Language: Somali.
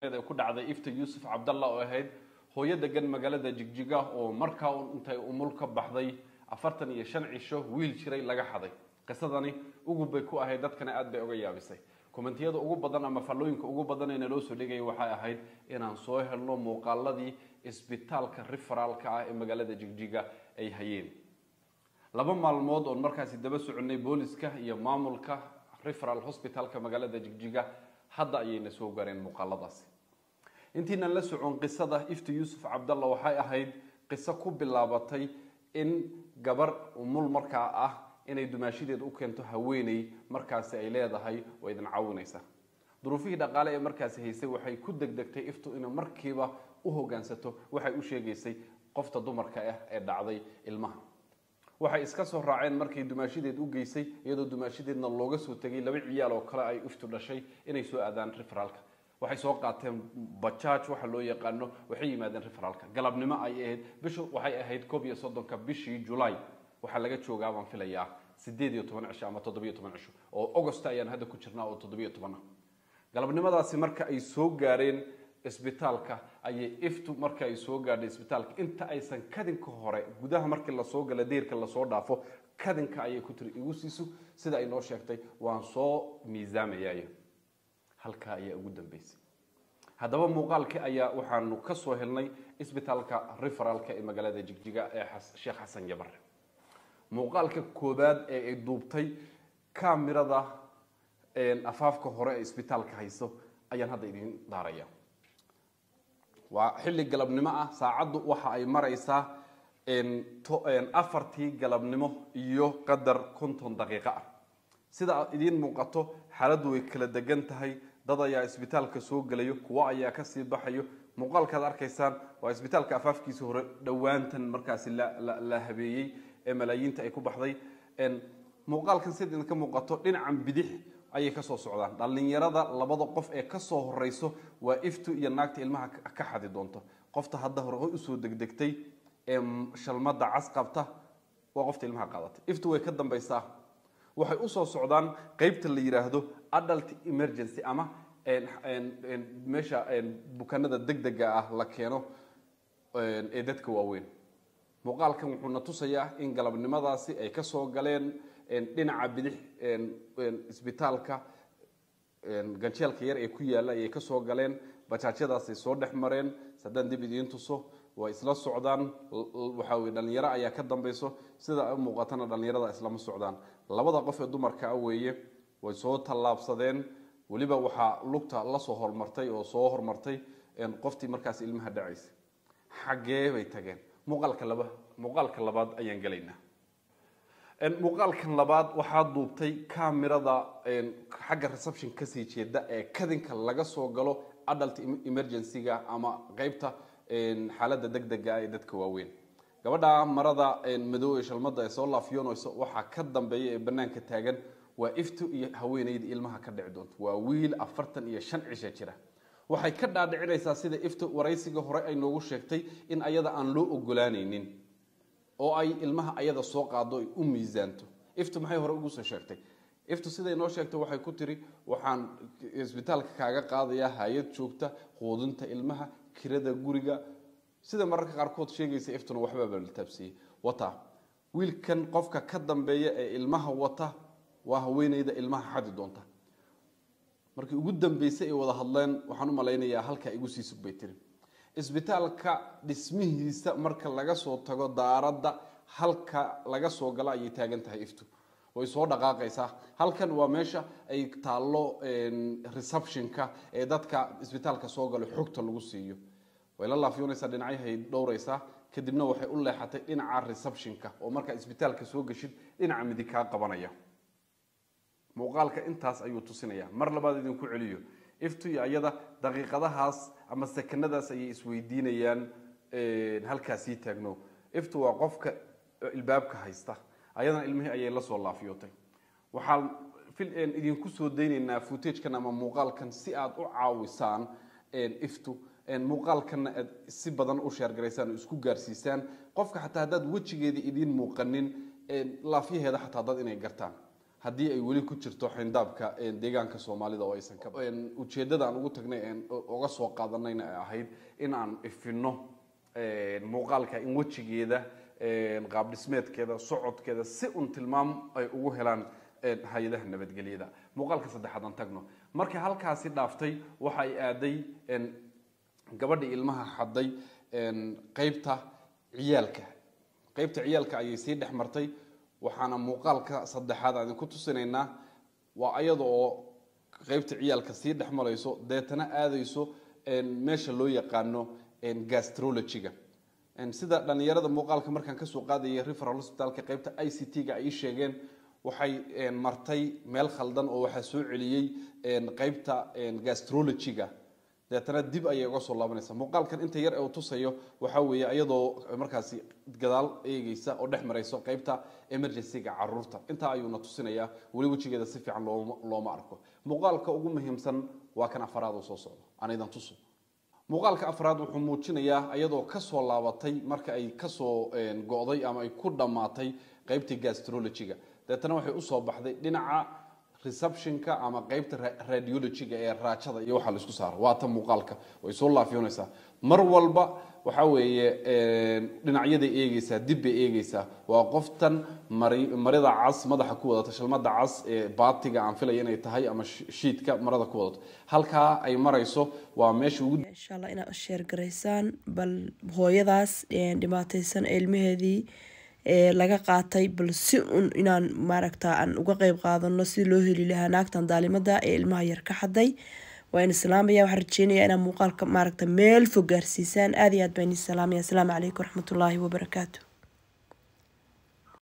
ee ku dhacday ifta yuusuf cabdalla oo ahayd hooyo degan magaalada jigjiga oo markaa un intay umul ka baxday afartan iyo shan cisho wiil jiray laga xaday qisadani ugub bay ku ahayd dadkana aad bay uga yaabisay kommentiyada ugu badan ama fallooyinka ugu badan ee naloo soo dhigaya waxay ahayd inaan soo helno muuqaaladii isbitaalka riferaalka ah ee magaalada jigjiga ay hayeen laba maalmood oon markaasi daba soconay booliska iyo maamulka referal hospitalka magaalada jigjiga hadda ayayna soo gaareen muuqaaladaasi intiinan la socon qisada ifta yuusuf cabdalla waxay ahayd qiso ku bilaabatay in gabar umul markaa ah inay dumaashadeed u keento haweeney markaasi ay leedahay oo idin caawinaysa duruufihii dhaqaale ee markaasi haysay waxay ku degdegtay iftu inay markiiba u hogaansato waxay u sheegaysay qofta dumarka ah ee dhacday ilmaha waxay iska soo raaceen markay dumaashadeed u geysay iyadoo dumaashadeedna looga soo tegay laba ciyaal oo kale ay iftu dhashay inay soo aadaan referaalka waxay soo qaateen bajaaj waxa loo yaqaano waxay yimaadeen referaalka galabnimo ay ahayd bishu waxay ahayd koob iyo soddonka bishii julaay waxaa laga joogaa baan filayaa sideed iyo toban cisho ama toddobiyo toban cisho oo augost ayaan hadda ku jirnaa oo toddobiyo toban ah galabnimadaasi marka ay soo gaareen isbitaalka ayay iftu marka ay soo gaadhay isbitaalka inta aysan kadinka hore gudaha markii lasoo gala deerka lasoo dhaafo kadinka ayay ku tiri igu siiso sida ay noo sheegtay waan soo miisaamayayo halkaa ayaa ugu dambeysay haddaba muuqaalkii ayaa waxaanu ka soo helnay isbitaalka referaalka ee magaalada jigjiga ee sheekh xasan jabare muuqaalka koobaad ee ay duubtay kamirada afaafka hore ee isbitaalka hayso ayaan hadda idiin daaraya waa xilli galabnimo ah saacaddu waxa ay maraysaa afartii galabnimo iyo qadar konton daqiiqo ah sida idiin muuqato xaaladdu way kala degan tahay dad ayaa isbitaalka soo gelayo kuwo ayaa kasii baxayo muuqaalkaad arkaysaan waa isbitaalka afaafkiisa hore dhowaantan markaasi la habeeyey ee malaayiinta ay ku baxday muuqaalkan sida idinka muuqato dhinacan bidix ayay kasoo socdaan dhallinyarada labada qof ee kasoo horeyso waa iftu iyo naagta ilmaha ka xadi doonto qofta hadda hore usoo degdegtay ee shalmada cas qabta waa qofta ilmaha qaadatay iftu way ka dambaysaa waxay usoo socdaan qeybta la yiraahdo adult emergency ama meesha bukaanada degdega ah la keeno ee dadka waaweyn muuqaalkan wuxuuna tusayaa in galabnimadaasi ay kasoo galeen dhinaca bidix isbitaalka ganjeelka yar ee ku yaalla ayay kasoo galeen bajaajyadaasay soo dhex mareen haddaan dib idiin tuso way isla socdaan waxa weye dhalinyaro ayaa ka dambayso sida muuqatana dhalinyarada islama socdaan labada qof ee dumarka ah weeye way soo tallaabsadeen weliba waxaa lugta lasoo hormartay oo soo hormartay qoftii markaas ilmaha dhacaysa xaggee bay tageen muuqaalka laba muuqaalka labaad ayaan gelaynaa muuqaalkan labaad waxaa duubtay kamirada xagga reception kasii jeeda ee kadinka laga soo galo adult emergency-ga ama qeybta xaaladda degdega ah ee dadka waaweyn gabadha marada madow ee shalmada ee soo laafyoonayso waxaa ka dambeeya ee banaanka taagan waa iftu iyo haweeneyda ilmaha ka dhici doonto waa wiil afartan iyo shan cisha jira waxay ka dhaadhicinaysaa sida iftu waraysiga hore ay noogu sheegtay in ayada aan loo ogolaanaynin oo ay ilmaha ayada soo qaado ay u miisaanto iftu maxay hore ugu soo sheegtay iftu siday noo sheegtay waxay ku tiri waxaan isbitaalka kaaga qaadayaa hay-ad joogta quudinta ilmaha kirada guriga sida mararka qaarkood sheegaysa iftuna waxbaaba la taabsiiyey wata wiilkan qofka ka dambeeya ee ilmaha wata waa haweeneyda ilmaha xadi doonta markii ugu dambeysay ay wada hadleen waxaan u malaynayaa halkaa igu sii sug bay tiri isbitaalka dhismihiisa marka laga soo tago daaradda halka laga soo galo ayay taagan tahay iftu way soo dhaqaaqaysaa halkan waa meesha ay taallo receptionka ee dadka isbitaalka soo galo xogta lagu siiyo way la laafyoonaysaa dhinacyahay dhowraysaa kadibna waxay u leexatay dhinaca receptionka oo markaa isbitaalka soo geshid dhinaca midig kaa qabanaya muuqaalka intaas ayuu tusinaya mar labaad idinku celiyo iftu iyo ayada daqiiqadahaas ama sekanadaas ayay isweydiinayaan halkaasii taagno iftu waa qofka ilbaabka haysta ayadana ilmihii ayay lasoo laafyootay waxaan idinku soo daynaynaa footagekan ama muuqaalkan si aad u caawisaan iftu muuqaalkanna aad si badan u sheergaraysaan oo isku gaarsiisaan qofka xataa haddaad wejigeeda idiin muuqanin laafyaheeda xataa dad inay gartaan haddii ay weli ku jirto xindaabka deegaanka soomaalida oo aysan ka ujeeddada aan ugu tagnay uga soo qaadanayna ay ahayd in aan ifinno muuqaalka in wejigeeda qaab dhismeedkeeda socodkeeda si un tilmaam ay ugu helaan hay-adaha nabadgelyada muuqaalka saddexaad aan tagno markii halkaasi dhaaftay waxa ay aaday gabadhii ilmaha xaday qeybta ciyaalka qeybta ciyaalka ayay sii dhex martay waxaana muuqaalka saddexaad aan idinku tusinaynaa waa ayada oo qeybta ciyaalka sii dhex marayso deetana aadayso meesha loo yaqaano gastrologyga sida dhalinyarada muuqaalka markaan kasoo qaadayay referal hospitalka qeybta i c t-ga ay sheegeen waxay martay meel khaldan oo waxaa soo celiyey qeybta gastrologyga deetana dib ayay uga soo laabanaysaa muuqaalkan inta yar ee uu tusayo waxaa weeye iyadoo markaasi gadaal eegeysa oo dhex marayso qeybta emergencyga caruurta intaa ayuuna tusinayaa weli wejigeeda si fiican looma looma arko muuqaalka ugu muhiimsan waa kan afaraad oo soo socdo aan idan tuso muuqaalka afraad wuxuu muujinayaa iyadoo kasoo laabatay marka ay kasoo go'day ama ay ku dhammaatay qeybtii gastrologyga deetana waxay usoo baxday dhinaca receptionka ama qeybta radiologyga ee raajada iyo waxaa la isku saara waa ta muuqaalka way soo laafiyoonaysaa mar walba waxa weeye dhinacyaday eegeysaa dib bay eegeysaa waa qoftan mari marida cas madaxa ku wadata shalmada cas ee baatiga aan filaya inay tahay ama shiidka marada ku wadato halkaa ay marayso waa meesha ugu insha allah inaad sheergaraysaan bal hooyadaas dhibaataysan ilmaheedii laga qaatay bal si un inaan maaragta aan uga qeyb qaadano si loo heli lahaa naagtan daalimada ee ilmaha yar ka xaday waa in islaamaya waxaan rajeynaya inaa muuqaalka maaragta meel fog gaarsiisaan aad iyo aad baan idin salaamaya asalaamu calaykum waraxmatullaahi wabarakaatu